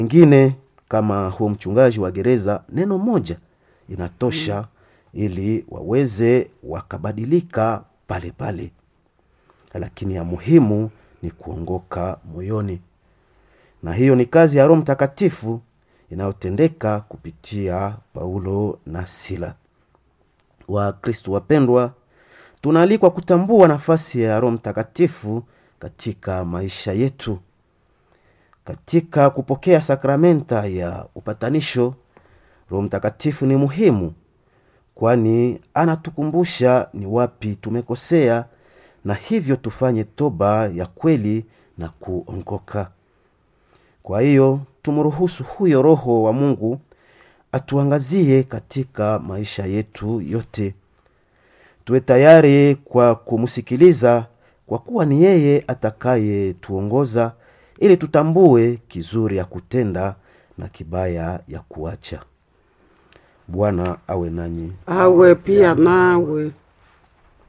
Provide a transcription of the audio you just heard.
Wengine kama huo mchungaji wa gereza, neno moja inatosha ili waweze wakabadilika pale pale, lakini ya muhimu ni kuongoka moyoni, na hiyo ni kazi ya Roho Mtakatifu inayotendeka kupitia Paulo na Sila. Wakristo wapendwa, tunaalikwa kutambua nafasi ya Roho Mtakatifu katika maisha yetu. Katika kupokea sakramenta ya upatanisho, Roho Mtakatifu ni muhimu, kwani anatukumbusha ni wapi tumekosea, na hivyo tufanye toba ya kweli na kuongoka. Kwa hiyo tumruhusu huyo Roho wa Mungu atuangazie katika maisha yetu yote. Tuwe tayari kwa kumsikiliza, kwa kuwa ni yeye atakayetuongoza ili tutambue kizuri ya kutenda na kibaya ya kuacha. Bwana awe nanyi. awe pia nawe.